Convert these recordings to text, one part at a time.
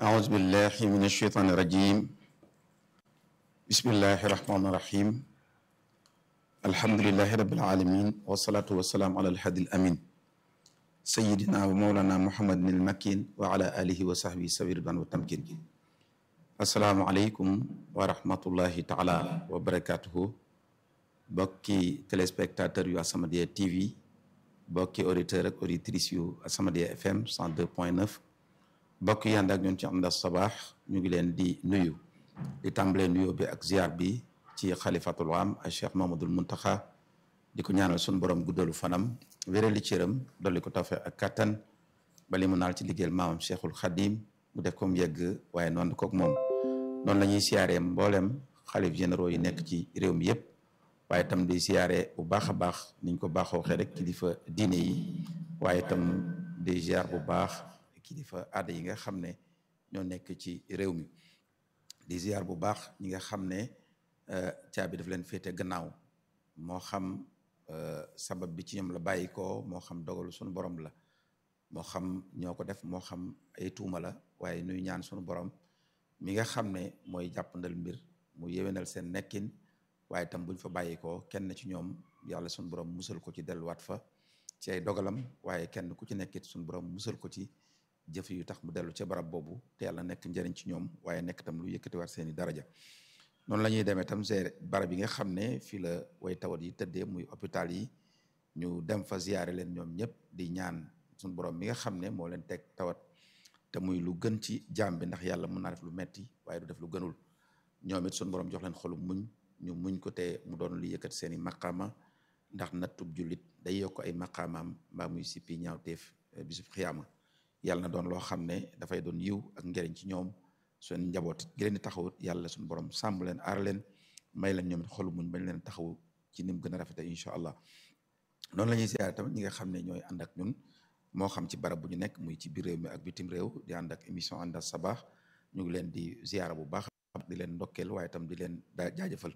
أعوذ بالله من الشيطان الرجيم بسم الله الرحمن الرحيم الحمد لله رب العالمين والصلاة والسلام على الهادي الأمين سيدنا ومولانا محمد المكين وعلى آله وصحبه سبيل الرضوان والتمكين السلام عليكم ورحمة الله تعالى وبركاته bokki téléspectateur yu As-Samadiyya TV bokki auditeur ak auditrice yu As-Samadiyya FM 102.9 bokk yi ànd ak ñun ci Amda Sabaax ñu ngi leen di nuyu di tàmbalee nuyoo bi ak ziar bi ci xalifatul am ak Cheikh Mamadul Muntaxa di ko ñaanal suñu borom guddalu fanam wérali cëram dolli ko tawfeex ak kattan ba li mu naal ci liggéeyal maamam Cheikhul Xadim mu def ko mu yegg waaye noonu kook moom noonu la ñuy siyaaree mboolem xalif généraux yi nekk ci réew mi yëpp waaye itam di siyaare bu baax a baax niñ ko baaxoo waxee rek kilifa diine yi waaye itam di ziar bu baax kilifa aada yi nga xam ne ñoo nekk ci réew mi di ziar bu baax ñi nga xam ne caabi daf leen féete gannaaw moo xam sabab bi ci ñoom la bàyyi ko moo xam dogalu suñu borom la moo xam ñoo ko def moo xam ay tuuma la waaye nuy ñaan suñu borom mi nga xam ne mooy jàppandal mbir mu yéwénal seen nekkin waaye itam buñ fa bàyyi ko kenn ci ñoom yàlla suñu borom musal ko ci delluwaat fa ci ay dogalam waaye kenn ku ci nekkit suñu borom musal ko ci jëf yu tax mu dellu ca barab boobu te yàlla nekk njëriñ ci ñoom waaye nekk tam lu yëkkatiwaat seeni daraja noonu la ñuy demee tam see barab yi nga xam ne fii la way tawat yi tëddee muy hôpital yi ñu dem fa ziyaare leen ñoom ñëpp di ñaan suñu borom mi nga xam ne moo leen teg tawat te muy lu gën ci jaam bi ndax yàlla mën naa def lu metti waaye du def lu gënul ñoom it suñu borom jox leen xolu muñ ñu muñ ko te mu doon lu yëkkati seeni maqaama ndax nattub jullit day yokk ay maqaamaam mbaa muy sippi ñaawteef bisub xiyaama yàlla na doon loo xam ne dafay doon yiw ak njëriñ ci ñoom seen njaboot gi leen di taxawut yàlla suñu borom sàmm leen aar leen may leen ñoom it xolu muñ bañ leen taxaw ci ni mu gën a rafete incha allah noonu la ñuy siyaare tamit ñi nga xam ne ñooy ànd ak ñun moo xam ci barab bu ñu nekk muy ci biir réew mi ak bitim réew di ànd ak émission ànd ak sabaax ñu ngi leen di ziyaara bu baax di leen ndokkeel waaye tam di leen daa jaajëfal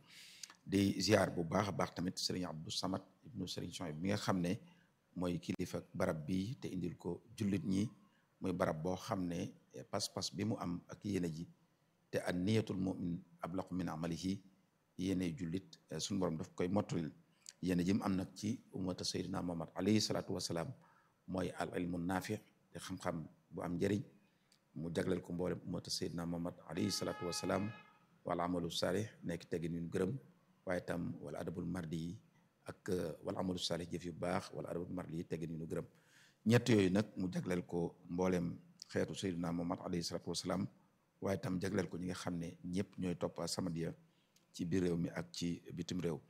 di ziar bu baax a baax tamit sëriñ Abdou Samad ibnu sëriñ Soy bi nga xam ne mooy kilifa barab bi te indil ko jullit ñi muy barab boo xam ne pas-pas bi mu am ak yéene ji te an niyatul mumin ablaqu min amalihi yéene jullit suñu borom daf koy mottalil yéene ji mu am nag ci ummata sayyidina Muhammad alayhi salaatu wasalaam mooy al ilmu naafi te xam-xam bu am njëriñ mu jagleel ko mboolem ummata sayyidina Muhammad alayhi salaatu wasalaam wala amalu saalih nekk teggin yu gërëm waaye tam wala adabul mardi yi ak wala amalu saalih jëf yu baax wala adabul mardi yi teggin yu gërëm ñett yooyu nag mu jagleel ko mboolem xeetu sayyidina Muhammad alayhi salaatu wasalaam waaye tam jagleel ko ñi nga xam ne ñëpp ñooy topp As-Samadiyya ci biir réew mi ak ci bitim réew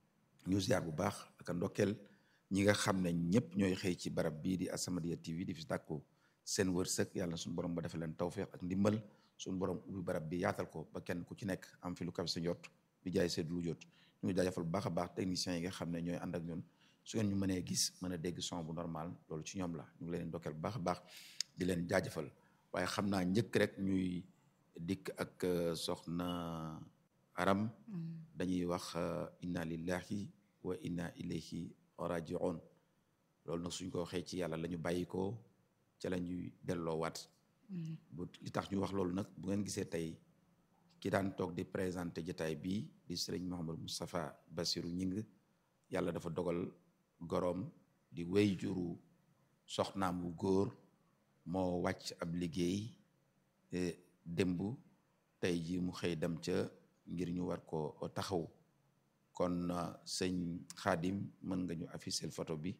ñu ziar bu baax ak ndokkeel ñi nga xam ne ñëpp ñooy xëy ci barab bii di As-Samadiyya TV di fi dàkku seen wërsëg yàlla suñu borom ba defee leen tawféex ak ndimbal suñu borom ubbi barab bi yaatal ko ba kenn ku ci nekk am fi lu kaw sa njot bi jaay seet lu jot ñu ngi jaajëfal bu baax a baax techniciens yi nga xam ne ñooy ànd ak ñun su ngeen ñu mënee gis mën a dégg son bu normal loolu ci ñoom la ñu ngi leen ndokkeel bu baax a baax di leen jaajëfal waaye xam naa njëkk rek ñuy dikk ak soxna aram dañuy wax inna lillahi wa inna ilayhi rajiun loolu nag suñ ko waxee ci yàlla la ñu bàyyi ko ca la ñuy delloowaat bu li tax ñu wax loolu nag bu ngeen gisee tey ki daan toog di présenté jotaay bii di sëriñ Mouhamadou Moustapha Bassirou Ñing yàlla dafa dogal goroom di wéy juru soxnaam wu góor moo wàcc ab liggéey démb tey ji mu xëy dem ca ngir ñu war ko taxaw kon sëñ Xaadim mën nga ñu afficher photo bi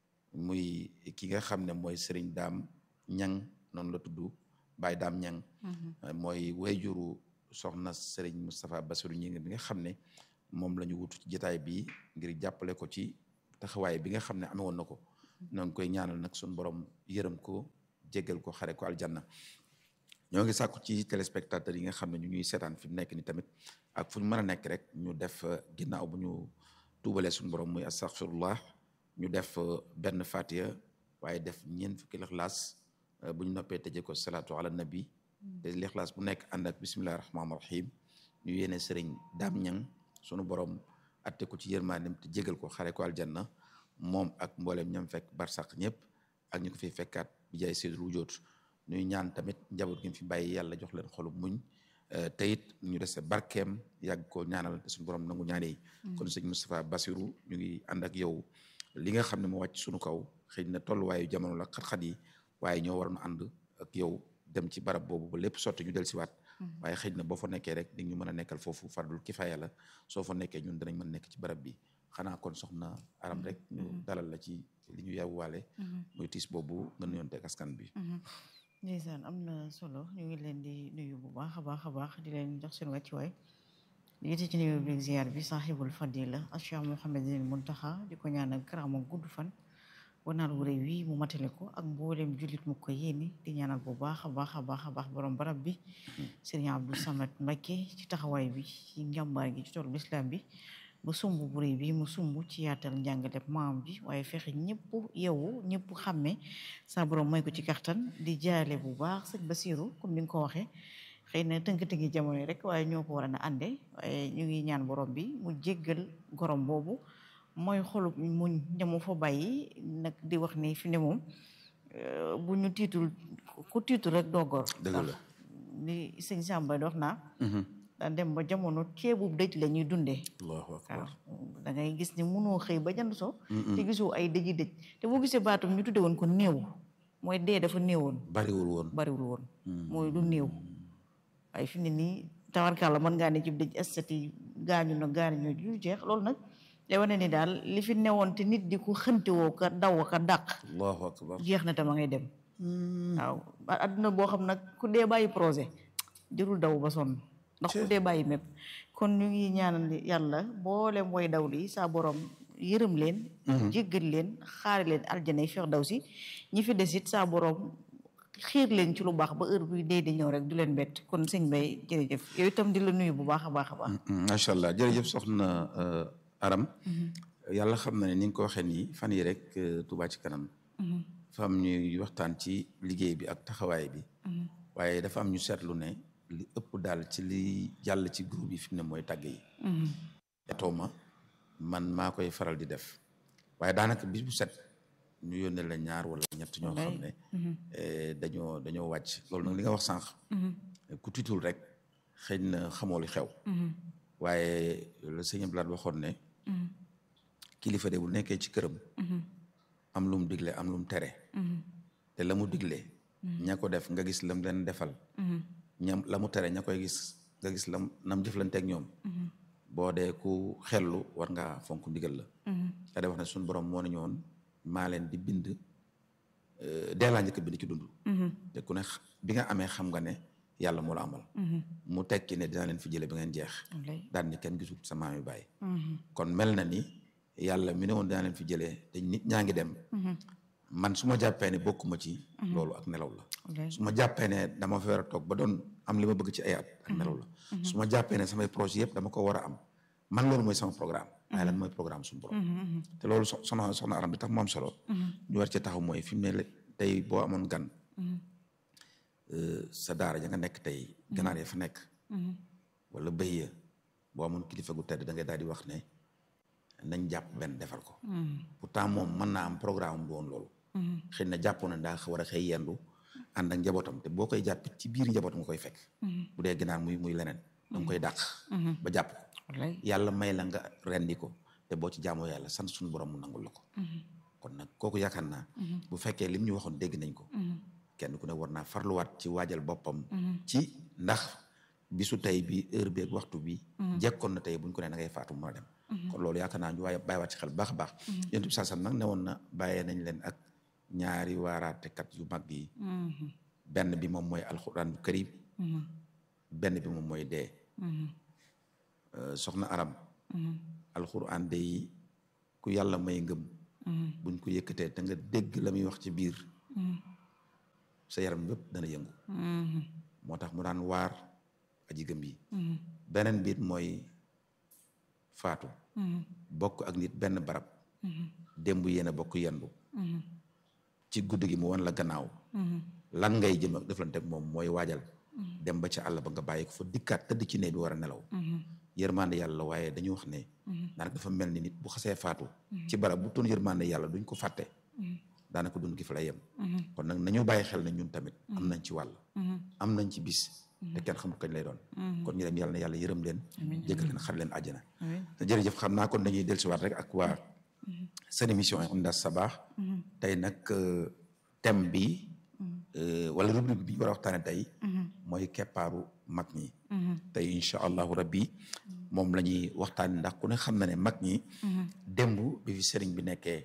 muy ki nga xam ne mooy sëriñ daam ñang noonu la tudd Baye daam ñang mooy wayjuru soxna sëriñ Moustapha Bassirou ñi bi nga xam ne moom la ñu wutu ci jotaay bi ngir jàppale ko ci taxawaay bi nga xam ne amee woon na ko ñoo ngi koy ñaanal nag suñu borom yërëm ko jéggal ko xare ko aljanna ñoo ngi sàkku ci téléspectateurs yi nga xam ne ñu ñuy seetaan fi mu nekk ni tamit ak fu ñu mën a nekk rek ñu def ginnaaw bu ñu tuubalee suñu borom muy astaghfirullah ñu def benn fatiha waaye def ñeent fukki lixlaas bu ñu noppee tëjee ko salaatu ala nabi te lixlaas bu nekk ànd ak bismillahi rahmaani rahim ñu yéene sëriñ daam ñang sunu borom atte ko ci yërmaanem te jégal ko xare ko aljanna moom ak mboolem ñam fekk barsàq ñëpp ak ñu ko fiy fekkaat bi jaay seydul wujoot ñuy ñaan tamit njaboot gi fi bàyyi yàlla jox leen xolu muñ te it ñu dese barkeem yàgg ko ñaanal te suñu borom nangu ñaane yi kon sëñ Moustapha Bassirou ñu ngi ànd ak yow li nga xam ne moo wàcc suñu kaw xëy na tolluwaayu jamono la xat-xat yi waaye ñoo waroon ànd ak yow dem ci barab boobu ba lépp sotti ñu del siwaat waaye xëy na boo fa nekkee rek di ñu mën a nekkal foofu fardul kifaaya la soo fa nekkee ñun danañ mën nekk ci barab bi xanaa kon soxna aram rek ñu dalal la ci li ñu yàwwaale muy tiis boobu nga nuyoon teg askan bi ndeysaan am na solo ñu ngi leen di nuyu bu baax a baax a baax di leen jox seen wàccuwaay di yite ci nuyu bi ziar bi saaxibul fadila Cheikh Mouhamadul Muntaxa di ko ñaanal karaama gudd fan wanaal wu réew wi mu matale ko ak mboolem jullit mu ko yéene di ñaanal bu baax a baax a baax a baax borom barab bi Serigne Abdou Samad Mbacké ci taxawaay bi ci njàmbaar gi ci toolu islam bi ba sumb bu réy bi mu sumb ci yaatal njàngale maam ji waaye fexe ñëpp yeewu ñëpp xàmme sa borom may ko ci kattan di jaale bu baax sëñ Basiru comme ni nga ko waxee xëy na tënk-tënki jamono yi rek waaye ñoo ko war a ànde waaye ñu ngi ñaan borom bi mu jéggal gorom boobu mooy xolub muñ ñamu fa bàyyi nag di wax ni fi ne moom bu ñu tiitul ku tiitul rek doo gor dëgg la li sëñ Samba di wax naa daan dem ba jamono ceebu dëj la ñuy dundee allahu akbar da ngay gis ni munoo xëy ba jant so te gisoo ay dëji dëj te boo gisee baatum ñu tudde woon ko néew mooy dee dafa néewoon bariwul woon bariwul woon mooy lu néew waaye fi ne nii tawarkàlla mën ngaa ne ci dëj estati gaañu na gaañu yu jeex loolu nag day wane ni daal li fi newoon te nit di ko xëntewoo ka daw ka dàq allahu akbar jeex na tama ngay dem waaw adduna boo xam nag ku dee bàyyi projet jërul daw ba sonn ndax ku dee bàyyi mépp kon ñu ngi ñaanal yàlla boolem way daw li saa borom yërëm leen jéggal leen xaari leen aljana feex daw si ñi fi desit saa borom xiir leen ci lu baax ba heure bi dee di ñëw rek du leen bett kon sëñ Bay jërëjëf yow itam di la nuyu bu baax a baax a baax macha allah jërëjëf soxna aram yàlla xam na ne ni nga ko waxee nii fan yi rek Touba ci kanam dafa am ñuy waxtaan ci liggéey bi ak taxawaay bi waaye dafa am ñu seetlu ne li ëpp daal ci li jàll ci groupe yi fi mu ne mooy tàgg yi yatoo ma man maa koy faral di def waaye daanaka bis bu set ñu yónnee la ñaar wala ñett ñoo xam ne dañoo dañoo wàcc loolu nag li nga wax sànq ku tiitul rek xëy na xamoo li xew waaye le sëñ Blad waxoon ne kilifa de bu nekkee ci këram am lu mu digle am lu mu tere te la mu digle ña ko def nga gis lam leen defal ñam la mu tere ña koy gis nga gis lam nam jëflanteeg ñoom boo dee ku xellu war ngaa fonk ndigal la da day wax ne suñu borom moo ne ñoon maa leen di bind dee laa njëkk bind ci dund te ku ne bi nga amee xam nga ne yàlla moo la amal mu tekki ne dinaa leen fi jële ba ngeen jeex daan ni kenn gisul sa maam yi bàyyi kon mel na ni yàlla mi ne woon dinaa leen fi jëlee te nit ñaa ngi dem man su ma jàppee ne bokkuma ci loolu ak nelaw la su ma jàppee ne dama fa war a toog ba doon am li ma bëgg ci ay at ak nelaw la su ma jàppee ne samay projet yëpp dama ko war a am man loolu mooy sama programme waaye lan mooy programme suñu borom te loolu soxna soxna aram bi tax mu am solo ñu war ci taxaw mooy fi mu ne tey boo amoon gan sa daara ja nga nekk tey ganaar ya fa nekk wala bëy ya boo amoon kilifa gu tedd da ngay daal di wax ne nañ jàpp benn defal ko pourtant moom mën naa am programme bu woon loolu xëy na jàppoon na daa war a xëy yendu ànd ak njabootam te boo koy jàpp ci biir njabootam nga koy fekk bu dee ginaar muy muy leneen danga koy dàq ba jàpp ko yàlla may la nga rendi ko te boo ci jaamoo yàlla sant suñu borom mu nangul la ko kon nag kooku yaakaar naa bu fekkee lim ñu waxoon dégg nañ ko kenn ku ne war naa farluwaat ci waajal boppam ci ndax bisu tey bi heure bi ak waxtu bi jekkoon na tey buñ ko ne na ngay faatu mën a dem kon loolu yaakaar naa ñu waaye bàyyiwaat ci xel baax a baax yonent bi saasam nag ne woon na bàyyee nañ leen ak ñaari waaraatekat yu mag yi benn bi moom mooy alxuraan bu karim benn bi moom mooy dee soxna aram alxuraan de yi ku yàlla may ngëm buñ ko yëkkatee te nga dégg la muy wax ci biir sa yaram bépp dana yëngu moo tax mu daan waar aji gëm yi beneen biit mooy faatu bokk ak nit benn barab démb yéen a bokk yendu ci guddi gi mu wan la gannaaw lan ngay jëm ak deflante ak moom mooy waajal dem ba ca àll ba nga bàyyi ko fa dikkaat tëdd ci ne bi war a nelaw yërmande yàlla waaye dañu wax ne daanaka dafa mel ni nit bu xasee faatu ci barab bu toon yërmande yàlla duñ ko fàtte daanaka dund gi fa lay yem kon nag nañu bàyyi xel ne ñun tamit am nañ ci wàll am nañ ci bis te kenn xamul kañ lay doon kon ñu dem yàlla na yàlla yërëm leen jéggal leen xar leen àjjana te jërëjëf xam naa kon dañuy dellusiwaat rek ak waa seen émission Indas Sabah tey nag thème bi wala rubrique bi ñu war a waxtaane tey mooy keppaaru mag ñi tey incha allahu rabbi moom la ñuy waxtaane ndax ku ne xam na ne mag ñi démb bi fi sëriñ bi nekkee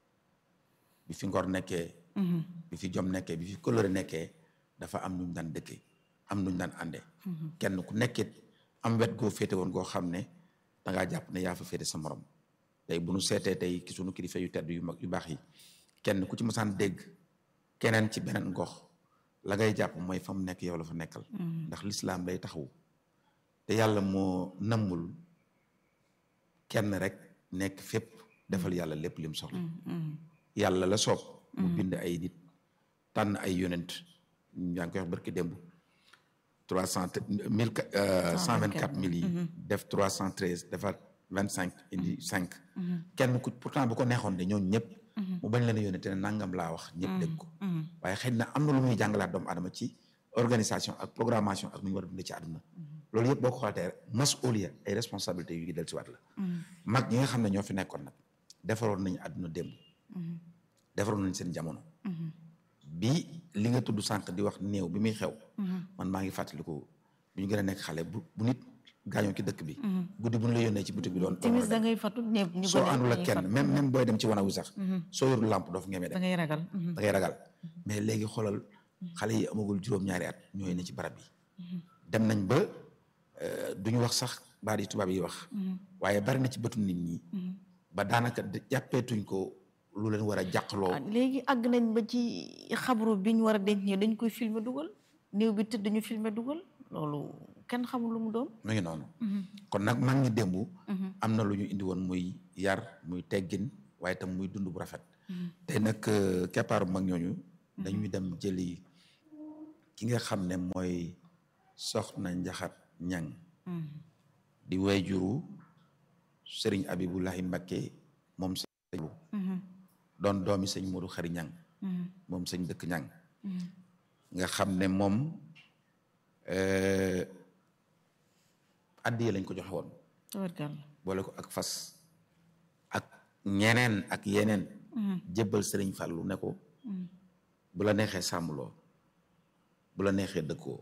bi fi ngor nekkee bi fi jom nekkee bi fi coloré nekkee dafa am nuñ daan dëkkee am nuñ daan ànde kenn ku nekkit am wet goo féete woon goo xam ne dangaa jàpp ne yaa fa féete sa morom tey bu nu seetee tey ki sunu kilifa yu tedd yu mag yu baax yi kenn ku ci masaan dégg keneen ci beneen gox la ngay jàpp mooy fa mu nekk yow la fa nekkal ndax lislaam lay taxawu te yàlla moo nammul kenn rek nekk fépp defal yàlla lépp lim soxla yàlla la soob mu bind ay nit tànn ay yonent yaa ngi koy wax barki démb trois cent mille cent vingt quatre mille yi def trois cent treize defar vingt cinq indi cinq kenn ku pourtant bu ko neexoon de ñooñu ñëpp mu bañ leen a yónnee te ne nangam laa wax ñëpp dégg ko waaye xëy na am na lu muy jàngalaat doomu adama ci organisation ak programmation ak nu ñu war a dundee ci àdduna loolu yëpp boo ko xoolee masuuliya ay responsabilités yu ngi del si waat la mag ñi nga xam ne ñoo fi nekkoon nag defaroon nañu àdduna démb defaroon nañ seen jamono bi li nga tudd sànq di wax néew bi muy xew man maa ngi fàttaliku bu ñu gën a nekk xale bu bu nit gaañoo ci dëkk bi guddi bu ñu la yónnee ci boutique bi doon timis da ngay fatu ñëpp ñu soo àndul ak kenn même même booy dem ci wanawu sax soo yorul lampe doo fa ngemee dem da ngay ragal da ngay ragal mais léegi xoolal xale yi amagul juróom-ñaari at ñooy ne ci barab yi dem nañ ba duñu wax sax baat yi tubaab yi wax waaye bari na ci bëtu nit ñi ba daanaka jàppeetuñ ko lu leen war a jàqloo léegi àgg nañ ba ci xabru bi ñu war a denc ñi dañ koy filmer dugal néew bi tëdd ñu filmer dugal loolu kenn xamul lu mu doon mu ngi noonu kon nag mag ñi démb am na lu ñu indi woon muy yar muy teggin waaye tam muy dund bu rafet te nag keppaaru mag ñooñu dañuy dem jëli ki nga xam ne mooy soxna njaxat ñang di wayjuru sëriñ abibulahi mbakke moom sëñ doon doomi sëñ Modou xari ñang moom sëñ dëkk ñang nga xam ne moom addiye lañ ko joxe woon boole ko ak fas ak ñeneen ak yeneen jébbal sëriñ Fàllu ne ko bu la neexee sàmmloo bu la neexee dëkkoo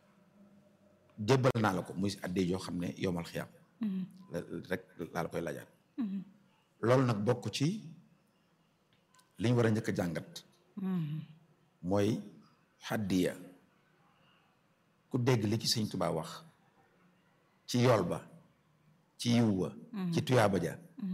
jébbal naa la ko muy addiye yoo xam ne yomal xiyam rek laa la koy lajaat loolu nag bokk ci li ñu war a njëkk a jàngat mooy xaddiya ku dégg li ci sëñ Tuubaa wax ci yool ba ci yiw wa ci tuyaaba ja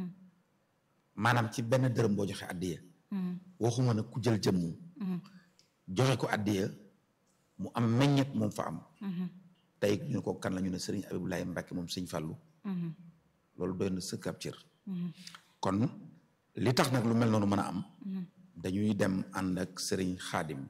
maanaam ci benn dërëm boo joxe addiya waxuma nag ku jël jëmmu joxe ko addiya mu am meññet moom fa am tey ñu ne ko kan la ñu ne sëriñ Abibulaay Mbàkke moom sëñ Fàllu loolu doy na sëkk ab cër kon li tax nag lu mel noonu mën a am dañuy dem ànd ak sëriñ xaadim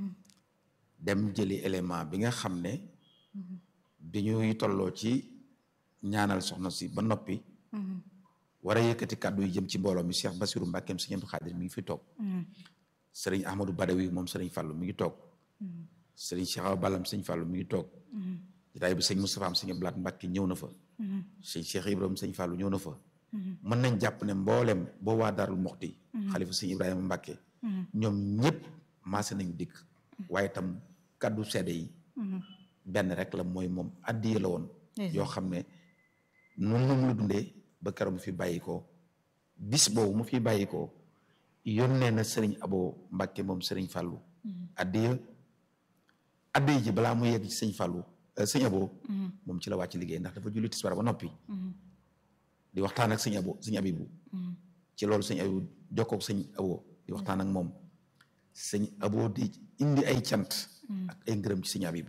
dem jëli élément bi nga xam ne bi ñuy tolloo ci ñaanal soxna si ba noppi war a yëkkati kàddu yi jëm ci mbooloo mi Cheikh Basiru Mbàkkeem sëriñ Abdu Xaadir mi ngi fi toog sëriñ Ahmadou Badawi moom sëriñ Fàllu mi ngi toog sëriñ Cheikh Awa Ballam sëriñ Fàllu mi ngi toog jotaay bi sëñ Moustapha am sëñ Ablaat Mbàkke ñëw na fa sëñ Cheikh Ibrahima sëñ Fàllu ñëw na fa mën nañ jàpp ne mboolem boo waa Daarul Muxti xalifa sëñ Ibrahima Mbàkke ñoom ñëpp maase nañu dikk waaye tam kàddu seede yi benn rek la mooy moom addiya la woon yoo xam ne noonu la mu la dundee ba keroog mu fi bàyyi ko bis boobu mu fi bàyyi ko yónnee na sëriñ Abo Mbàkke moom sëriñ Fàllu addiya addiya ji balaa mu yegg ci sëñ Fàllu sëñ Abo moom ci la wàcc liggéey ndax dafa julli tisbaar ba noppi di waxtaan ak sëñ Abo sëñ Abibu ci loolu sëñ Abibu jokkoog sëñ Abo di waxtaan ak moom sëñ Abo di indi ay cant ak ay ngërëm ci sëñ Abibu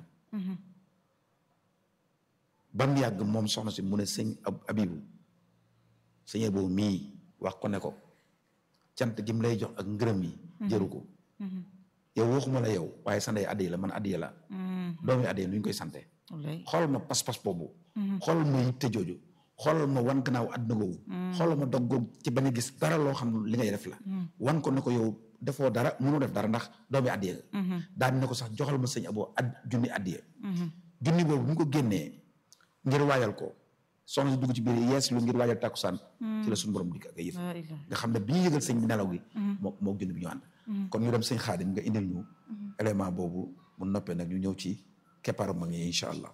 ba mu yàgg moom soxna si mu ne sëñ Abibu sëñ Abo mii wax ko ne ko cant gi mu lay jox ak ngërëm yi jëru ko yow waxuma la yow waaye sa ndey addiya la man addiya la doomi addiya nu ñu koy sante xoolal ma pas-pas boobu xoolal ma yitte jooju xoolal ma wan gannaaw àdduna googu xoolal ma dog googu ci bañ a gis dara loo xam li ngay def la wan ko ne ko yow defoo dara mënoo def dara ndax doomi addiye nga daan ne ko sax joxal ma sëñ aboo ad junni addiye junni boobu bu ñu ko génnee ngir waajal ko soxna si dugg ci biir yees lu ngir waajal tàkkusaan ci la suñu borom dikk ak ay yëf nga xam ne bi ñu yëgal sëñ bi nelaw gi moo moo junni bi ñu ànd kon ñu dem sëñ xaadim nga indil ñu élément boobu mu noppee nag ñu ñëw ci keppaaru mag ñi incha allah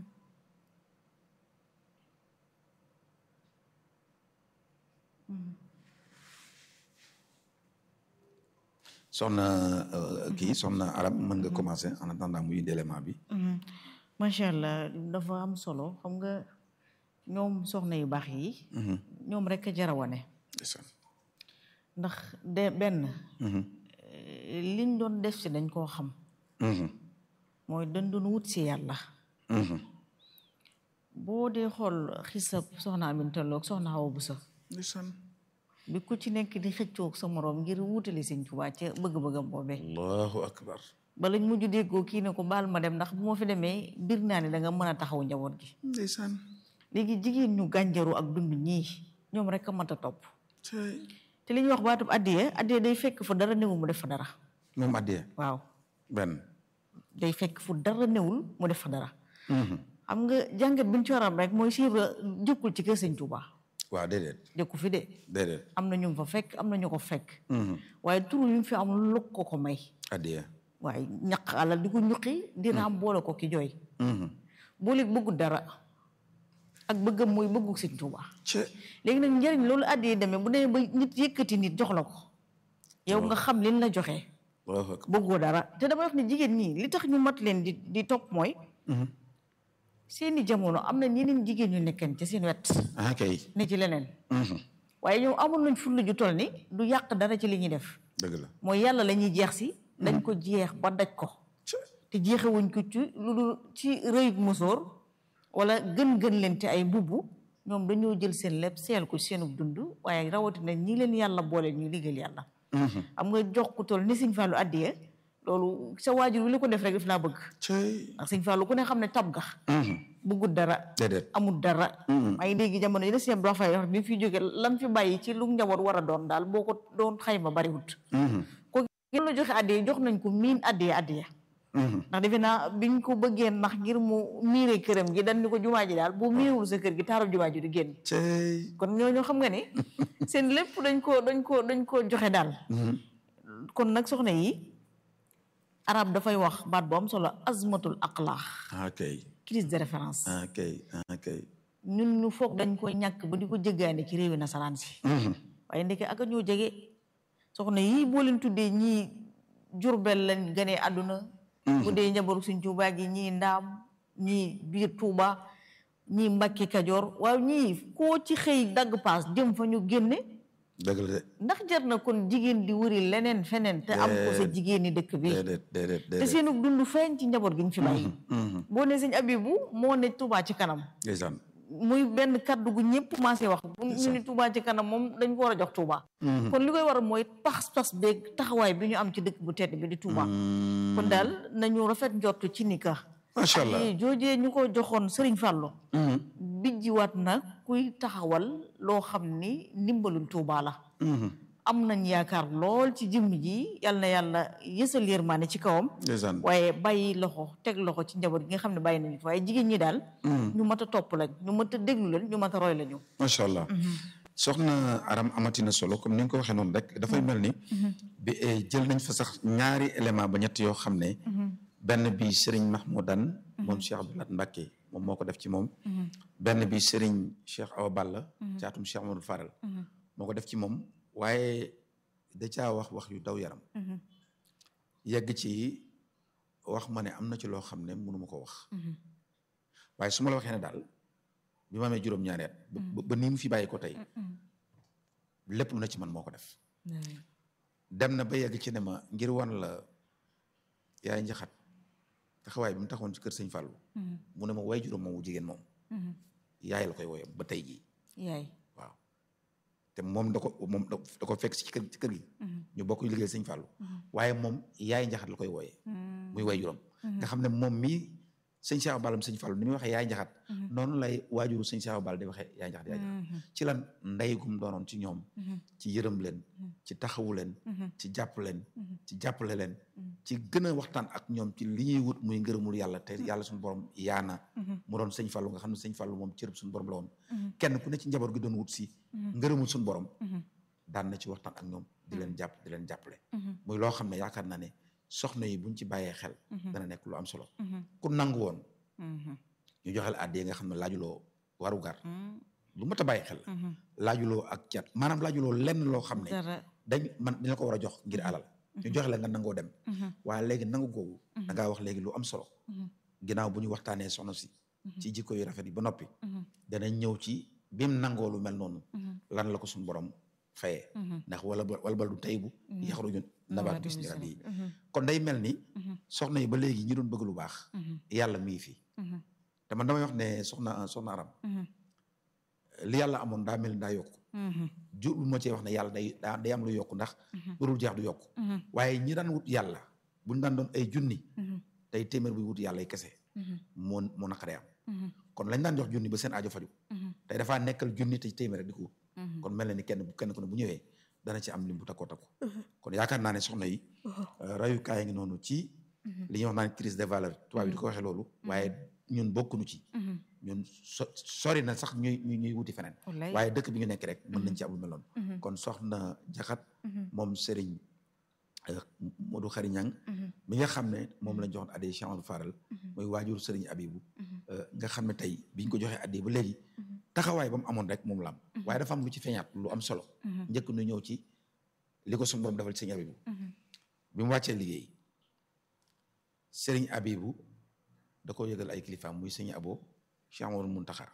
soxna kii soxna arab mën nga commencer en attendant muy indi élément bi macha allah dafa am solo xam nga ñoom soxna yu baax yi ñoom rek a jara wane ndax de benn liñ doon def si dañ koo xam mooy dañ doon wut si yàlla boo dee xool xisab soxna Aminta Lo ak soxna Awa Buso bi ku ci nekk di xëccoog sa moroom ngir wutali Sëñ Tuubaa ca bëgg-bëggam boobee allahu akbar ba lañ mujj déggoo kii ne ko baal ma dem ndax bu ma fi demee bir naa ne da nga mën a taxaw njaboot gi ndeysaan léegi jigéen ñu gànjaru ak dund ñii ñoom rek a mat a topp te li ñuy wax baatub addiye addiye day fekk fu dara newul mu def fa dara moom addiye waaw benn day fekk fu dara newul mu def fa dara xam nga jàngat bi ñu ci waram rek mooy siira jëkkul ci kër Sëñ Tuubaa waaw déedéet jëkku fi de déedéet am na ñu fa fekk am na ñu ko fekk waaye turu yu mu fi am lu ko ko may addiye waaye ñaq alal di ko ñuqi di raam boole ko ki jooy boole bëggu dara ak bëggam mooy bëggu Sëñ Tuubaa léegi nag njëriñ loolu àddee demee bu demee ba nit yëkkati nit jox la ko yow nga xam liñ la joxee bëggoo dara te dama wax ne jigéen ñi li tax ñu mat leen di di topp mooy seeni jamono am na ñeneen jigéen ñu nekkeen ca seen wet ah kay ne ci leneen waaye ñoom amul nañ fulla ju toll ni du yàq dara ci li ñuy def dëgg la mooy yàlla la ñuy jeex si dañ ko jeex ba daj ko te jeexewuñ ko ci lu dul ci rëyug musóor wala gën-gën leen te ay mbubb ñoom dañoo jël seen lépp seel ko seenu dund waaye rawatina ñi leen yàlla boole ñu liggéeyal yàlla xam nga jox ku toll ni Sëñ Fallu addiye loolu sa waajur wi li ko def rek daf laa bëgg ndax Sëñ Fallu ku ne xam ne tab ga bëggut dara déedéet amul dara maa ngi dégg jamono yi la siem doo fay wax bi fi jóge lam fi bàyyi ci lu njaboot war a doon daal boo ko doon xayma bariwut ko gën la joxe addiye jox nañ ko miin addiye addiye ndax defe naa biñ ko bëggee ndax ngir mu miire këram gi dañ ni ko jumaa ji daal boo miirewul sa kër gi taarab jumaa ji du génn kon ñooñu xam nga ne seen lépp dañ ko dañ ko dañ ko joxe daal kon nag soxna yi arab dafay wax baat bu am solo azmatul aqlaax ok crise de référence ok ok ñun ñu foog dañ ko ñàkk ba di ko jéggaane ci réewi nasaraan si waaye ndeke ak ñoo jege soxna yi boo leen tuddee ñii jurbel lañ gënee àdduna bu dee njaboru suñ Tuubaa gi ñii ndaam ñii biir Tuuba ñii Mbàkke Kajoor waaw ñii koo ci xëy dagg paas jëm fa ñu génne dëgg la de ndax jar na kon jigéen di wëri leneen feneen te am ko sa jigéeni dëkk bi déedéet déedéet te déedéet seenu dund feeñ ci njaboot gi ñu fi bàyyi boo ne sëñ Abibu moo ne Tuuba ci kanam ndeysaan muy benn kaddu gu ñëpp commencé wax bu ñu ni Touba ci kanam moom dañ ko war a jox Touba kon li koy waral mooy pas-pas beeg taxawaay bi ñu am ci dëkk bu tedd bi di Touba kon daal nañu rafet njort ci ni ka macha allah ay joojee ñu ko joxoon Serigne Fallou bijjiwaat na kuy taxawal loo xam ni ndimbalul Touba la am nañ yaakaar lool ci jëmm ji yal na yàlla yësal yërmaane ci kawam ndeysaan waaye bàyyi loxo teg loxo ci njaboot gi nga xam ne bàyyi nañu ko waaye jigéen ñi daal ñu mat a topp lañ ñu mat a déglu lañ ñu mat a roy lañu macha allah soxna aram amatina solo comme ni nga ko waxee noonu rek dafay mel ni bi jël nañ fa sax ñaari élément ba ñett yoo xam ne benn bi Serigne Mahmoudan moom Cheikh Abdoulaye Mbacké moom moo ko def ci moom benn bi Serigne Cheikh Awa Balla caatum Cheikh Amadou Faral moo ko def ci moom waaye da caa wax wax yu daw yaram yegg ci wax ma ne am na ci loo xam ne mënuma ko wax waaye su ma la waxee ne daal bi ma amee juróom-ñaari at ba ba nii mu fi bàyyi ko tey lépp lu na ci man moo ko def dem na ba yegg ci ne ma ngir wan la yaay njaxat taxawaay bi mu taxawoon ci kër sëñ Fallou mu ne ma way juróom moom wu jigéen moom yaay la koy woyee ba tey jii yaay waaw te moom da ko moom da ko fekk ci kër ci kër gi ñu bokk liggéey sëñ Fallou waaye moom yaay njaxat la koy wooyee muy way juróom nga xam ne moom mii sëñ Cheikh Ballam sëñ Fallu ni muy waxee yaay njaxat noonu lay waajuru sëñ Cheikh Ball di waxee yaay njaxat yaay njaxat ci lan ndey gum doonoon ci ñoom ci yërëm leen ci taxawu leen ci jàpp leen ci jàppale leen ci gën a waxtaan ak ñoom ci li ñuy wut muy ngërëmul yàlla te yàlla suñu borom yaana mu doon sëñ Fallu nga xam ne sëñ Fallu moom cërëb suñu borom la woon kenn ku ne ci njaboot gi doon wut si ngërëmul suñu borom daan na ci waxtaan ak ñoom di leen jàpp di leen jàppale muy loo xam ne yaakaar naa ne soxna yi buñ ci bàyyee xel dana nekk lu am solo ku nangu woon ñu joxel àddi yi nga xam ne laajuloo warugar lu mat a bàyyi xel laajuloo ak cat maanaam laajuloo lenn loo xam ne dañ man dañ la ko war a jox ngir alal ñu joxe la nga nangoo dem waaye léegi nangu googu da ngaa wax léegi lu am solo ginnaaw bu ñu waxtaanee soxna si ci jikko yu rafet yi ba noppi danañ ñëw ci bim nangoo lu mel noonu lan la ko suñu borom fayee ndax wala wala bal du tey bu yaxruju nabaat bis ni rabbi kon day mel ni soxna yi ba léegi ñi doon bëgg lu baax yàlla mi ngi fi te man damay wax ne soxna soxna aram li yàlla amoon daa mel ni daa yokku ju lu ma cee wax ne yàlla day daa day am lu yokku ndax lu dul jeex du yokku waaye ñi daan wut yàlla buñu daan doon ay junni tey téeméer buy wut yàlla ay kese moo moo naqaree am kon lañ daan jox junni ba seen aajo faju tey dafaa nekkal junni te téeméer rek di ko wut kon mel na ni kenn kenn ku ne bu ñëwee dana ci am lim bu takkoo takku kon yaakaar naa ne soxna yi rayukaay ngi noonu ci li ñuy wax naan crise des valeurs tubaab yi di ko waxee loolu waaye ñun bokkuñu ci ñun so sori na sax ñuy ñuy wuti feneen waaye dëkk bi ñu nekk rek mën nañ ci am lu mel noonu kon soxna jaxat moom Serigne Modou Khary Niang mi nga xam ne moom lañ joxoon addi Cheikh Amadou Faral mooy waajur Serigne Abibou nga xam ne tey biñ ko joxee addi ba léegi taxawaay ba mu amoon rek moom la am waaye dafa am lu ci feeñaat lu am solo njëkk nu ñëw ci li ko suñu borom defal Serigne Abibou bi mu wàccee liggéey Serigne Abibou da ko yëgal ay kilifaam muy Serigne Abo Cheikh Amadou Muntaxa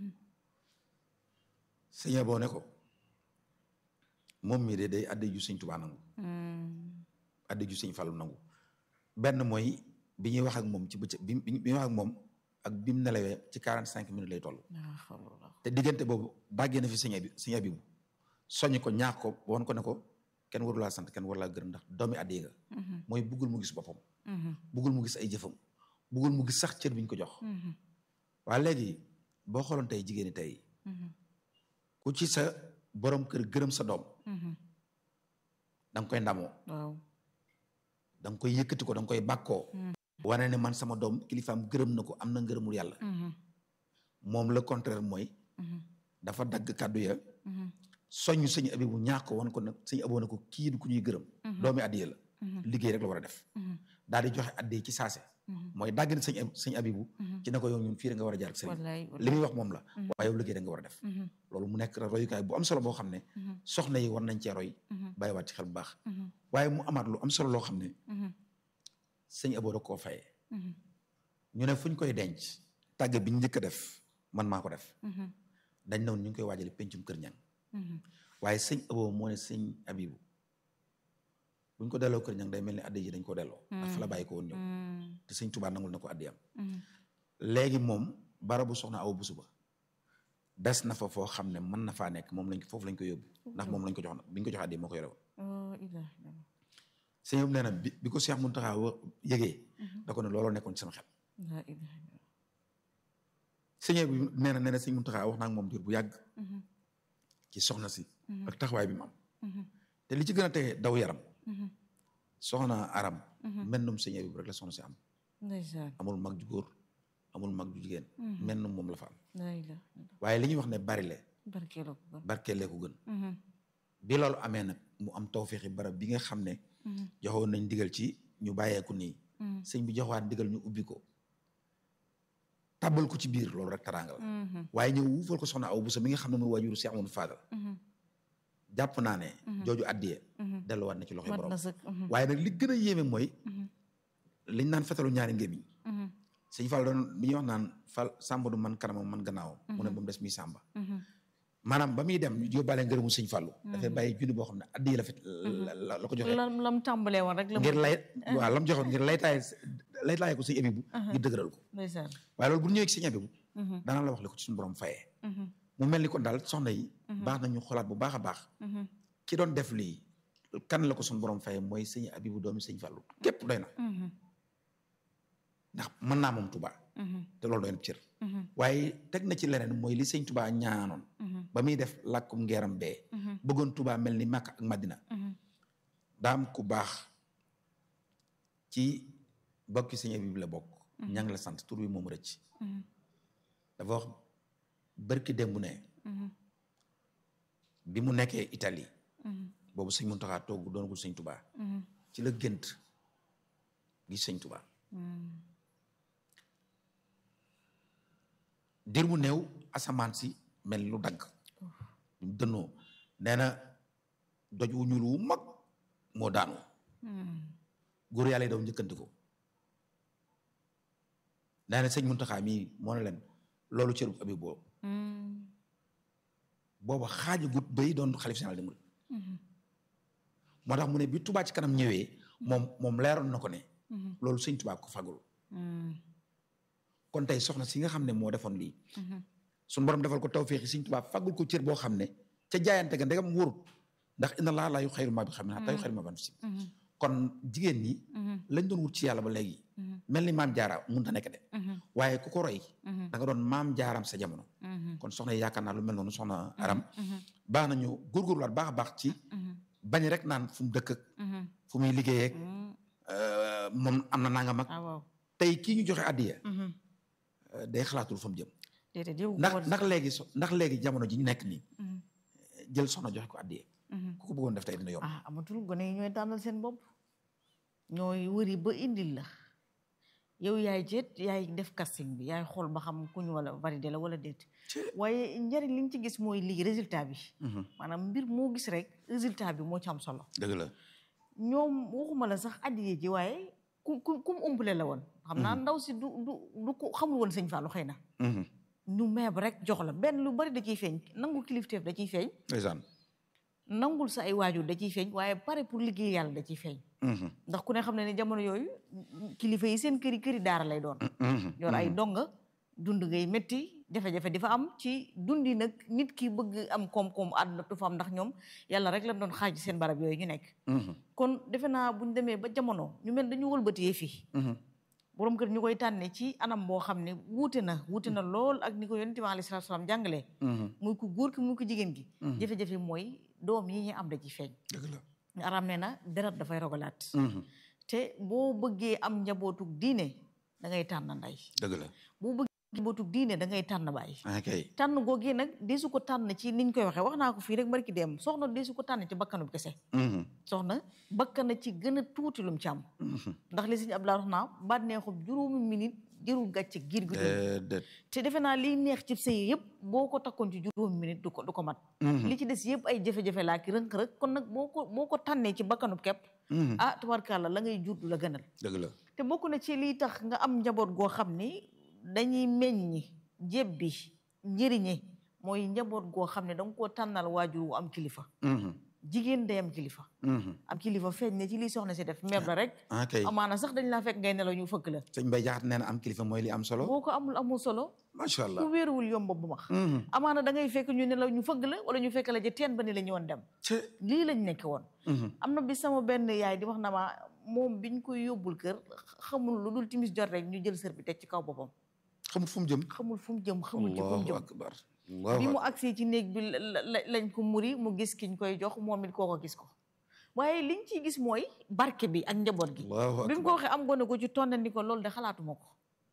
Serigne Abo ne ko moom mii de day addi ju Serigne Touba nangu addi ju Serigne Fallou nangu benn mooy bi ñuy wax ak moom ci bëccëg bi bi ñuy wax ak moom ak bi mu nelawee ci quarante cinq minutes lay toll te diggante boobu dàggee na fi Serigne Abi Serigne Abibou soññ ko ñaax ko woon ko ne ko kenn waru laa sant kenn waru laa gërëm ndax doomi addi nga mooy buggul mu gis boppam buggul mu gis ay jëfam buggul mu gis sax cër bi ñu ko jox waa léegi boo xooloon tey jigéeni tey ku ci sa borom kër gërëm sa doom da nga koy ndamoo da nga koy yëkkati ko da nga koy bàkkoo wane ne man sama doom kilifaam gërëm na ko am na ngërëmul yàlla moom le contraire mooy dafa dagg kàddu ya soññ sëñ abi bu ñaax ko wan ko nag sëñ aboo na ko kii du ku ñuy gërëm doomi addiye la liggéey rek la war a def daal di joxe addiye ci saase mooy dàgg na sëñ sëñ abibu ci na ko yow ñun fii da nga war a jaar ak sëñ li muy wax moom la waaye yow liggéey da nga war a def loolu mu nekk royukaay bu am solo boo xam ne soxna yi war nañ cee roy bàyyiwaat ci xel bu baax waaye mu amaat lu am solo loo xam ne sëñ aboo da koo fayee ñu ne fu ñu koy denc tàgg bi ñu njëkk a def man maa ko def dañ ne woon ñu ngi koy waajale pencum kër ñang waaye sëñ aboo moo ne sëñ abibu buñ ko delloo kër ñang day mel ni addi ji dañ ko delloo ndax fa la bàyyi ko woon ñëw te sëñ Tuubaa nangul na ko addi am léegi moom barabu soxna aw busu ba des na fa foo xam ne mën na faa nekk moom lañ foofu lañ ko yóbbu ndax moom lañ ko jox biñ ko jox addi moo ko yore woon sëñ nee na bi bi ko Cheikh Mountakha yëgee da ko ne looloo nekkoon ci sama xel sëñ bi nee na nee na sëñ Mountakha wax naa ak moom diir bu yàgg ci soxna si ak taxawaay bi mu am te li ci gën a tege daw yaram soxna aram mennum sëñ bi rek la soxna si am amul mag ju góor amul mag ju jigéen mennum moom la fa am waaye li ñuy wax ne bari le barkeelee ko gën bi loolu amee nag mu am tawféexi barab bi nga xam ne joxoon nañ digal ci ñu bàyyeeku nii sëñ bi joxwaat digal ñu ubbi ko tàbbal ko ci biir loolu rek taraanga la waaye ñëw wuufal ko soxna aw bu sa mi nga xam ne mooy waajuru Cheikh Amadou Fadal jàpp naa ne jooju addiye delluwaat na ci loxoy borom waaye nag li gën a yéeme mooy liñ naan fetalu ñaari ngémiñ sëñ Fall doon bi ñuy wax naan fal sàmba du man kanamam man gannaawam mu ne ba mu des muy sàmba maanaam ba muy dem yóbbaale ngërëmu sëñ Fallu dafay bàyyi junni boo xam ne addiye la fet la ko joxe lam tàmbalee woon rek ngir lay waaw lam joxoon ngir laytaay laytaay ko sëñ Abibu ngir dëgëral ko waaye loolu bu ñëwee ci sëñ Abibu dana la wax li ko ci suñu borom fayee mu mel ni kon daal soxna yi baax nañu xolaat bu baax a baax ki doon def lii kan la ko suñu borom fayee mooy sëñ Abibu doomi sëñ Fallu képp doy na ndax mën naa moom Tuubaa te loolu doy na cër waaye teg na ci leneen mooy li sëñ Touba ñaanoon ba muy def làkkum ngeeram bee bëggoon Touba mel ni Makka ak Madina daam ku baax ci bokki sëñ bi la bokk ñang la sant tur bi moom rëcc dafa wax bërki démb ne bi mu nekkee Italie boobu sëñ Muntaxa toog doonagul sëñ Touba ci la gént gis sëñ Touba dir bu néew asamaan si mel lu dagg ñu dënnoo nee na doj wu ñuul wu mag moo daanu góor yàlla yi daw njëkkanti ko nee na sëñ Muntaxa mii moo ne leen loolu cëru abi boobu booba xaaja gut bay doon xalif général des mourides moo tax mu ne bi Touba ci kanam ñëwee moom moom leeroon na ko ne loolu sëñ Touba ko fagul kon tey soxna si nga xam ne moo defoon lii suñu borom defal ko tawféexi sëñ Touba fagul ko cër boo xam ne ca jaayante ga ndegam wóorut ndax inna laa laa yu xayru maa bi xam ne tay xayru maa ban si kon jigéen ñi lañ doon wut ci yàlla ba léegi mel ni maam jaara mënut a nekk de waaye ku ko roy da nga doon maam jaaram sa jamono kon soxna yi yaakaar naa lu mel noonu soxna aram baax nañu góorgóorluwaat baax a baax ci bañ rek naan fu mu dëkk ak fu muy liggéeyee ak moom am na nangam ak tey kii ñu joxe addiya day xalaatul fa mu jëm ndax ndax léegi so ndax léegi jamono ji ñu nekk nii jël soxna joxe ko addiya ku ko bëggoon def tey dina yomb ah amatul gone yi ñooy tànnal seen bopp ñooy wëri ba indil la yow yaay jeet yaay def casting bi yaay xool ba xam ku ñu wala validé la wala déet waaye njariñ li ñu ci gis mooy lii résultat bi maanaam mbir moo gis rek résultat bi moo ci am solo dëgg la ñoom waxuma la sax addiye ji waaye ku ku ku mu umpale la woon xam naa ndaw si du du du ko xamul woon sëñ Fallou xëy na ñu meeb rek jox la benn lu bari da ciy feeñ nangu kilifteef da ciy feeñ ndeysaan nangul sa ay waajur da ciy feeñ waaye pare pour liggéey yàlla da ciy feeñ ndax ku ne xam ne ne jamono yooyu kilifa yi seen këri këri daara lay doon yor ay donga dund ngay métti jafe-jafe di fa am ci dundi nag nit ki bëgg am koom-koom àdduna tu fa am ndax ñoom yàlla rek lañ doon xaaj seen barab yooyu ñu nekk kon defe naa buñ demee ba jamono ñu mel dañu wëlbatee fii borom kër ñu koy tànne ci anam boo xam ne wuute na wuute na lool ak ni ko yonent bi alayhi salaatu salaam jàngalee muy ku góor ki muy ko jigéen gi jafe-jafe mooy doom yi ñu am da ci feeñ dëgg la ñu aram ne na deret dafay rogalaat te boo bëggee am njabootug diine da ngay tànn nday dëgg la boo bëggee njabootug diine da ngay tànn baay kay tànn googee nag deesu ko tànn ci niñ koy waxee wax naa ko fii rek barki dem soxna deesu ko tànn ci bakkanub kese soxna bakkana ci gën a tuuti lum ci am ndax li sëñ Abdoulaye wax naa ba neexub juróomi minute jërul gàcce giir gi te defe naa liy neex ci sëy yëpp boo ko takkoon ci juróomi minute du ko du ko mat li ci des yëpp ay jafe-jafe laa ki rënk-rënk kon nag boo ko boo ko tànnee ci bakkanub kepp ah tubarkàlla la ngay jur du la gënal dëgg la te bokk na ci liy tax nga am njaboot goo xam ni dañuy meññi jéb bi njëriñe mooy njaboot goo xam ne da nga koo tànnal waajur wu am kilifa jigéen day am kilifa am kilifa feeñ ne ci liy soxna si def meeb la rek amaana sax dañ laa fekk ngay nelaw ñu fëkk la sëñ Mbay Jaxate nee na am kilifa mooy li am solo boo ko amul amul solo macha allah ku wéeruwul yomb bu max amaana da ngay fekk ñu nelaw ñu fëgg la wala ñu fekk la ja teen ba ni la ñu woon dem lii lañ nekk woon am na bi sama benn yaay di wax na ma moom biñ koy yóbbul kër xamul lu dul timis jot rek ñu jël sër bi teg ci kaw boppam xamul fu mu jëm xamul fu mu jëm xamul ci fu mu jëm akbar bi mu agsee ci néeg bi lañ ko muri mu gis kiñ koy jox moom it kooko gis ko waaye liñ ciy gis mooy barke bi ak njaboot gi bi mu ko waxee am gone ko ci tondandi ko loolu de xalaatuma ko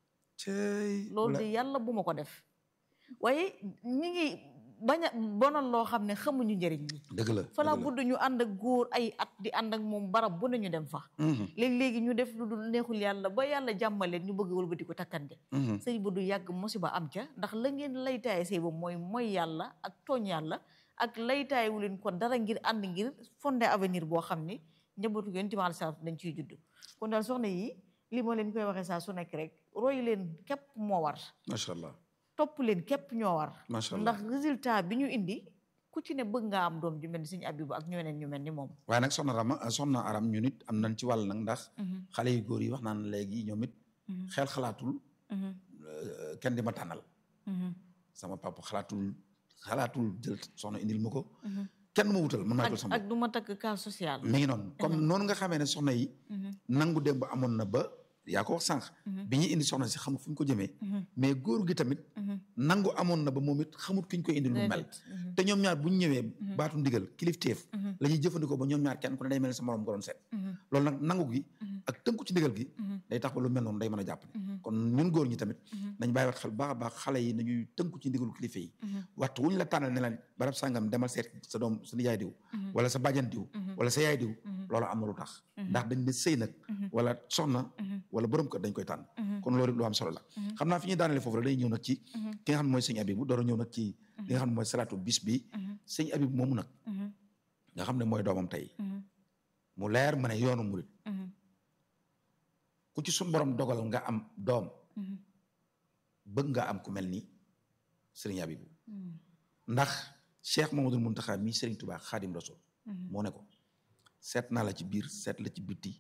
loolu de yàlla bu ma ko def waaye ñi ngi bañ a bonal loo xam ne xamuñu njëriñ bi dëgg la fala budd ñu ànd ak góor ay at di ànd ak moom barab bu ne ñu dem fa léegi-léegi ñu def lu dul neexul yàlla ba yàlla jàmmaleen ñu bëgg wëlbati ko takkante sëy ba du yàgg musiba am ca ndax la ngeen laytaaye sëy ba mooy mooy yàlla ak tooñ yàlla ak laytaaye wu leen ko dara ngir ànd ngir fondé avenir boo xam ni njabootu yonent bi alayhi salaam dañ ciy judd kon daal soxna yi li ma leen koy waxee saa su nekk rek roy leen képp moo war macha allah topp leen képp ñoo war macha allah ndax résultat bi ñu indi ku ci ne bëgg nga am doom ju mel ni suñu abibu ak ñeneen ñu mel ni moom waaye nag soxna Rama soxna Aram ñu nit am nañ ci wàll nag ndax xale yu góor yi wax naan léegi ñoom it xel xalaatul kenn di ma tànnal sama papa xalaatul xalaatul jël soxna indil ma ko kenn du ma wutal man maa jël sama ak du ma takk cas social mi ngi noonu comme noonu nga xamee ne soxna yi nangu démb amoon na ba yaa ko wax sànq bi ñuy indi soxna si xamul fu ñu ko jëmee mais góor gi tamit nangu amoon na ba moom it xamut ki ñu koy indi lu mel te ñoom ñaar bu ñu ñëwee baatu ndigal kilifteef la ñuy jëfandikoo ba ñoom ñaar kenn ku ne day mel ni sa morom ko doon seet loolu nag nangu gi ak tënku ci ndigal gi day tax ba lu mel noonu day mën a jàpp kon ñun góor ñi tamit nañ bàyyi wat xel baax a baax xale yi nañuy tënku ci ndigalu kilifa yi waxtu wuñ la tànnal ne la barab sàngam demal seet sa doom sa nijaay diw wala sa bàjjan diw wala sa yaay diw loolu am na lu tax ndax dañ ne sëy nag wala soxna wala borom kër dañ koy tànn kon loolu lu am solo la xam naa fi ñuy daanale foofu rek day ñëw nag ci ki nga xam ne mooy sëñ Abibu door a ñëw nag ci li nga xam ne mooy salaatu bis bi sëñ Abibu moomu nag nga xam ne mooy doomam tey mu leer ma ne yoonu murit ku ci suñ borom dogal nga am doom bëgg nga am ku mel ni sëriñ Abibu ndax Cheikh Mamadou Muntaxa mii sëriñ Tuubaa Xaadim Rasul moo ne ko seet naa la ci biir seet la ci bitti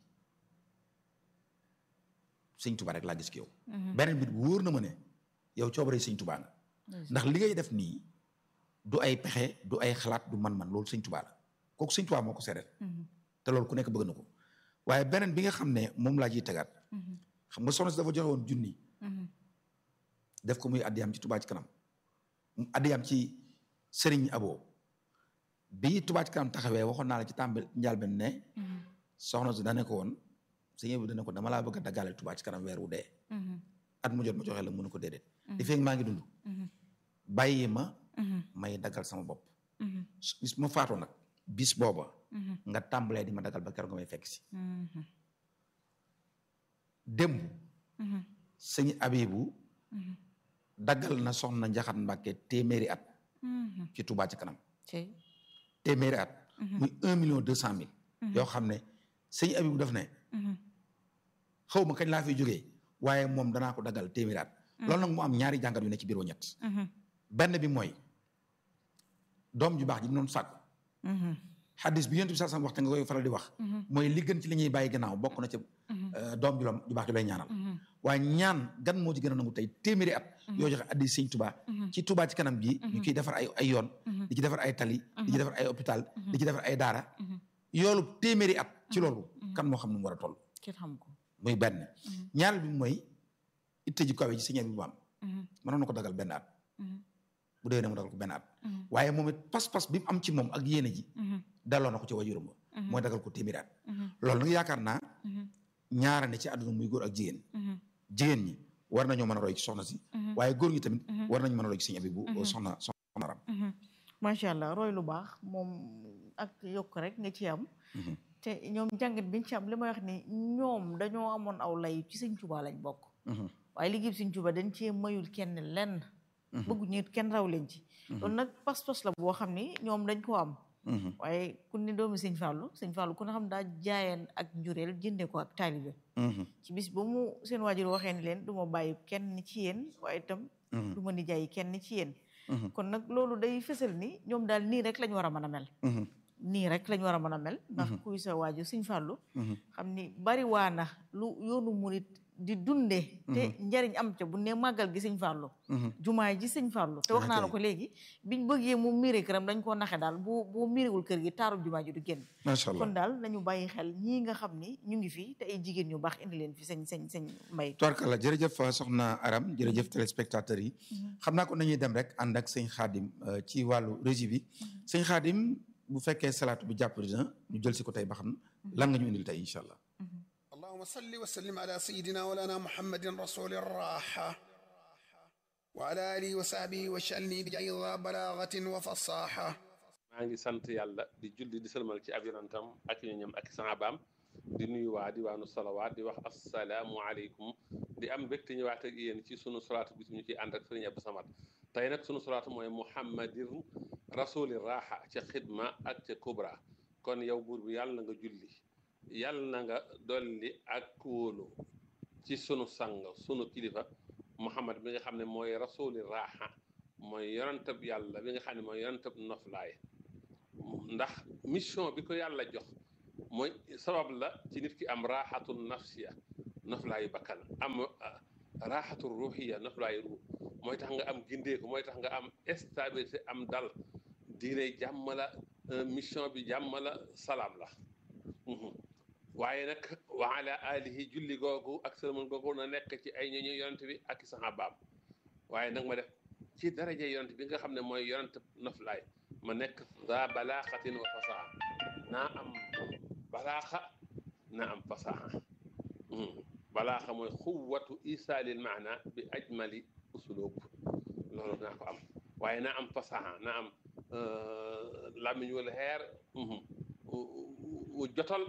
sëñ Tuubaa rek laa gis ki yow beneen bit wóor na ma ne yow coobare sëñ Tuubaa nga ndax li ngay def nii du ay pexe du ay xalaat du man-man loolu sëñ Tuubaa la kooku sëñ Tuubaa moo ko seedeel te loolu ku nekk bëgg na ko waaye beneen bi nga xam ne moom laa ciy tegaat xam nga soxna si dafa joxe woon junni def ko muy addiyam ci Touba ci kanam addiyam ci Serigne Abo bi Touba ci kanam taxawee waxoon naa la ci tàmbali njàlbeen ne soxna si dane ko woon sëñ bi dane ko dama laa bëgg a daggaale Touba ci kanam weer wu dee at mu jot ma joxe la mënu ko déedéet di fekk maa ngi dund bàyyi ma may daggal sama bopp bis ma faatoo nag bis booba nga tàmbalee di ma daggal ba keroog nga may fekk si démb sëñ Abibu daggal na soxna Njaxat Mbàkke téeméeri at ci Touba ci kanam téeméeri at muy un million deux cent mille yoo xam ne sëñ Abibu daf ne xaw ma kañ laa fiy jógee waaye moom danaa ko daggal téeméeri at loolu nag mu am ñaari jàngat yu ne ci biir wa ñett benn bi mooy doom ju baax ji noonu sàkku xaddis bi yonent bi sax waxte nga koy faral di wax mooy li gën ci li ñuy bàyyi gannaaw bokk na ca doom ju ju baax ju lay ñaanal waaye ñaan gan moo ci gën a nangu tey téeméeri at yoo joxe addi sëñ Touba ci Touba ci kanam gi ñu ciy defar ay ay yoon di ci defar ay tali di ci defar ay hôpital di ci defar ay daara yoolu téeméeri at ci loolu kan moo xam ne mu war a toll muy benn ñaareel bi mooy itte ji kawe ci sëñ bi bu am mënoon na ko dagal benn at bu dee ne mu dagal ko benn at waaye moom it pas-pas bi mu am ci moom ak yéene ji delloo na ko ci wajuram ba mooy dagal ko téeméeri at loolu nag yaakaar naa ñaara ne ci àdduna muy góor ak jigéen jigéen ñi war nañoo mën a roy ci soxna si waaye góor ñi tamit war nañu mën a roy ci sëñ abi bu soxna soxna ram macha allah roy lu baax moom ak yokk rek nga ci am te ñoom jàngat biñ ci am li may wax ni ñoom dañoo amoon aw lay ci sëñ Tuubaa lañ bokk waaye liggéey sëñ Tuubaa dañ cee mayul kenn lenn bëggu ñu kenn raw leen ci loolu nag pas-pas la boo xam ni ñoom dañ ko am waaye ku ne doomi sëñ Fallou sëñ Fallou ku ne xam daa jaayeen ak njureel jënde ko ak taalibe ci bis ba mu seen waajur waxee ni leen du ma bàyyi kenn ci yéen waaye itam du ma ni jaay kenn ci yéen kon nag loolu day fësal ni ñoom daal nii rek lañ war a mën a mel nii rek lañ war a mën a mel ndax kuy sa waajur sëñ Fallou xam ni bari waa na lu yoonu murit di dunde te njariñ am ca bu ne màggal gi sëñ Fallou jumaay ji sëñ Fallou te wax naa la ko léegi biñ bëggee mu miire këram dañ koo naxe daal boo boo miirewul kër gi taarub jumaa ji du génn macha allah kon daal nañu bàyyi xel ñii nga xam ni ñu ngi fi te ay jigéen ñu baax indi leen fi sëñ sëñ sëñ mbay tubarkalla jërëjëf soxna Aram jërëjëf téléspectateurs yi xam naa ko nañuy dem rek ànd ak sëñ Xaadim ci wàllu régie bi sëñ Xaadim bu fekkee salaatu bi jàpp dina ñu jël si ko tey ba xam lan nga ñu indil tey incha allah اللهم صل وسلم على سيدنا ولانا محمد رسول الراحة وعلى آله وصحبه وشأني بجيض بلاغة وفصاحة maa ngi sant yàlla di julli di sëlmal ci ab yonantam ak ñoñam ak sahabaam di nuyu waa diwaanu salawaat di wax asalaamu aleykum di am mbégte ñëwaat ak yéen ci sunu solaatu bis ñu ciy ànd ak sëriñ Abdou Samad tey nag sunu solaatu mooy muhammadir rasuli raaxa ca xidma ak ca kubra kon yow buur bi yàlla na nga julli yàlla na nga dolli ak kóolu ci sunu sang sunu kilifa muhammad bi nga xam ne mooy rasuli raaxa mooy yonantab yàlla bi nga xam ne mooy yonantab noflaay ndax mission bi ko yàlla jox mooy sabab la ci nit ki am raaxatul nafsiya noflaayu bakkan am raaxatul ruuxiya noflaayu ruux mooy tax nga am gindeeku mooy tax nga am stabilité am dal diine jàmm la mission bi jàmm la salaam la waaye nag wa ala alihi julli googu ak sëlmal googu na nekk ci ay ñooñu yonent bi ak i saxaabaam waaye nag ma def ci daraja yonent bi nga xam ne mooy yonent noflaay ma nekk za balaaxatin wa fasaxa naa am balaaxa naa am fasaxa balaaxa mooy xuwatu isaalil maana bi ajmali usulub loolu naa ko am waaye naa am fasaxa naa am làmmiñ wala xeer wu jotol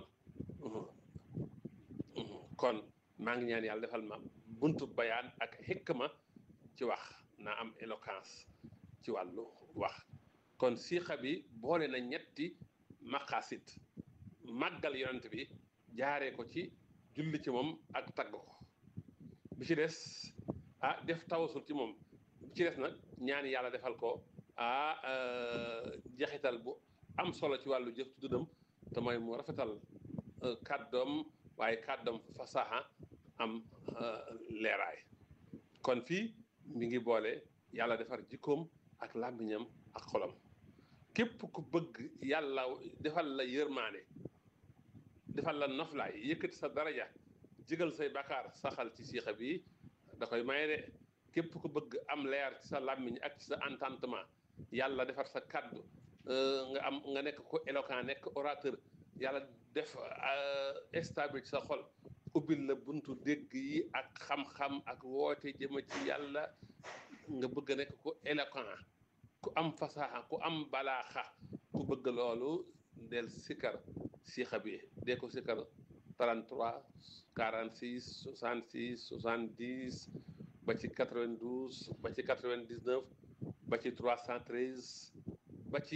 kon maa ngi ñaan yàlla defal ma buntu bayaan ak xikma ci wax naa am éloquence ci wàllu wax kon siixa bi boole na ñetti maqasid màggal yonent bi jaaree ko ci julli ci moom ak tagg ko bi ci des ah def tawasul ci moom bi ci des nag ñaan yàlla defal ko ah jaxital bu am solo ci wàllu jëf tuddam te mooy mu rafetal kàddoom waaye kàddoom fasaxa am leeraay kon fii mi ngi boole yàlla defar jikkoom ak làmmiñam ak xolam képp ku bëgg yàlla defal la yërmaane defal la noflaay yëkkati sa daraja jigal say bakaar saxal ci siixa bi da koy maye de képp ku bëgg am leer ci sa làmmiñ ak ci sa entendement yàlla defar sa kàddu nga am nga nekk ko éloquent nekk orateur yàlla def stable ci sa xol ubbil la buntu dégg yi ak xam-xam ak woote jëma ci yàlla nga bëgg a nekk ko éloquent ku am fasaxa ku am balaaxa ku bëgg loolu del sikar siixa bi dee ko sikar 33 46 66 70 ba ci 92 ba ci 99 ba ci 313 ba ci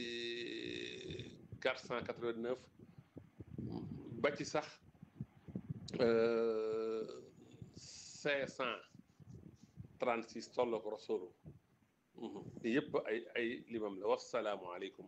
489 ba ci sax 536 tolloo ko rasulu yëpp ay ay limam la wasalaamualeykum.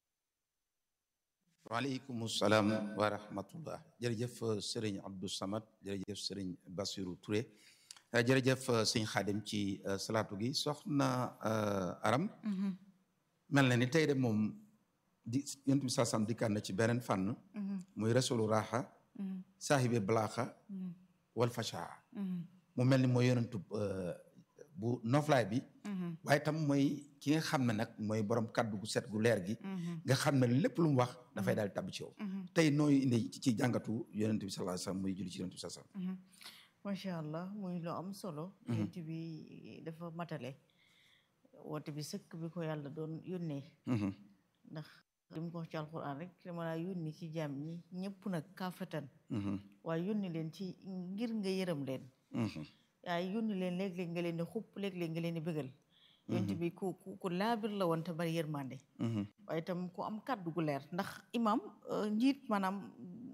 waaleykum salaam wa rahmatullah jërëjëf sëriñ Abdou Samad jërëjëf sëriñ Bassirou Touré jërëjëf sëñ Xaadim ci salaatu gi soxna Aram. mel na ni tey de moom di yonent bi saasam dikkaat na ci beneen fànn. muy rasulu raaxa. saahibi balaaxa. wal fashaa. mu mel ni mooy yonentu bu noflaay bi. waaye tam mooy ki nga xam ne nag mooy borom kaddu gu set gu leer gi. nga xam ne lépp lu mu wax dafay daal tabbi ci yow. tey nooy indi ci jàngatu yonent bi sallallahu alayhi wasallam muy julli ci yonent bi sallallahu alayhi wasallam. macha allah muy lu am solo. yonent bi dafa matale. woote bi sëkk bi ko yàlla doon yónnee. ndax li mu ko wax ci alquran rek dama laa yónni ci jaam ñi ñëpp nag kaafatan. waaye yónni leen ci ngir nga yërëm leen. waaye yónni leen léeg-léeg nga leen di xupp léeg-léeg nga leen di bëggal. yonent bi ku ku ku laabir la woon te bari yërmande. waaye itam ku am kàddu gu leer ndax imam njiit maanaam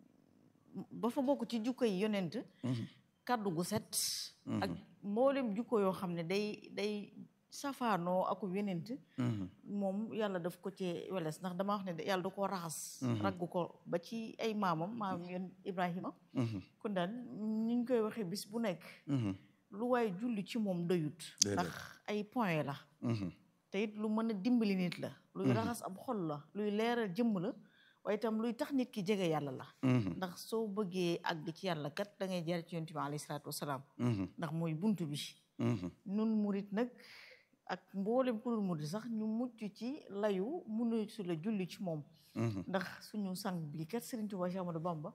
ba fa bokk ci jukko yi yonent. kàddu gu set. ak mboolem jukko yoo xam ne day day. safaanoo aku yenent moom yàlla daf ko ci weles ndax dama wax ne yàlla da koo raxas raggu ko ba ci ay maamam maam yoon Ibrahima kon daal ñu ngi koy waxee bis bu nekk lu waaye julli ci moom doyut ndax ay point la te it lu mën a dimbali nit la luy raxas ab xol la luy leeral jëmm la waaye itam luy tax nit ki jege yàlla la ndax soo bëggee àgg ci yàlla kat da ngay jaar ci yonent bi alayhi salaatu wasalaam ndax mooy buntu bi nun murit nag ak mboolem ku dul murit sax ñu mucc ci layu munu su la julli ci moom ndax suñu sang bi kat Sëriñ Tuubaa Séex Ahmadu Bamba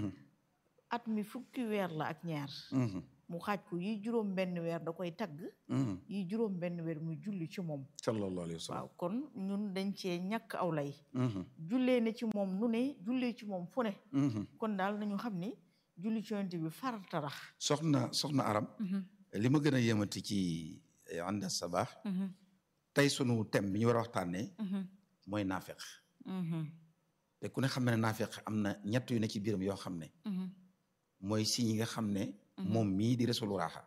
at mi fukki weer la ak ñaar mu xaaj ko yi juróom benn weer da koy tagg yi juróom benn weer muy julli ci moom sallallahu alayhi wa sallam waaw kon ñun dañ cee ñàkk aw lay jullee ne ci moom nu ne jullee ci moom fu ne kon daal nañu xam ni julli ci yonent bi farata la soxna soxna Aram li ma gën a yëmati ci ànd sabaax tey sunu thème bi ñu war a waxtaanee mooy naafeq te ku ne xam ne naafeq am na ñett yu ne ci biiram yoo xam ne mooy si ñi nga xam ne moom mii di resulu raaxa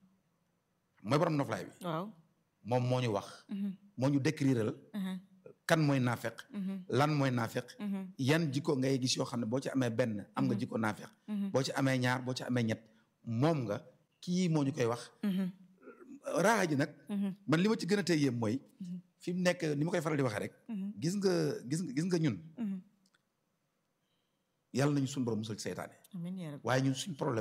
mooy borom noflaay bi waaw moom moo ñu wax moo ñu décriral kan mooy naafeq lan mooy naafeq yan jikko ngay gis yoo xam ne boo ci amee benn am nga jikko naafeq boo ci amee ñaar boo ci amee ñett moom nga kii moo ñu koy wax raaxa ji nag man li ma ci gën a tey yéem mooy fi mu nekk ni ma koy faral di waxee rek gis nga gis nga gis nga ñun yàlla nañu suñu borom musal ci seytaane amiin yaa rabbi waaye ñun suñ problème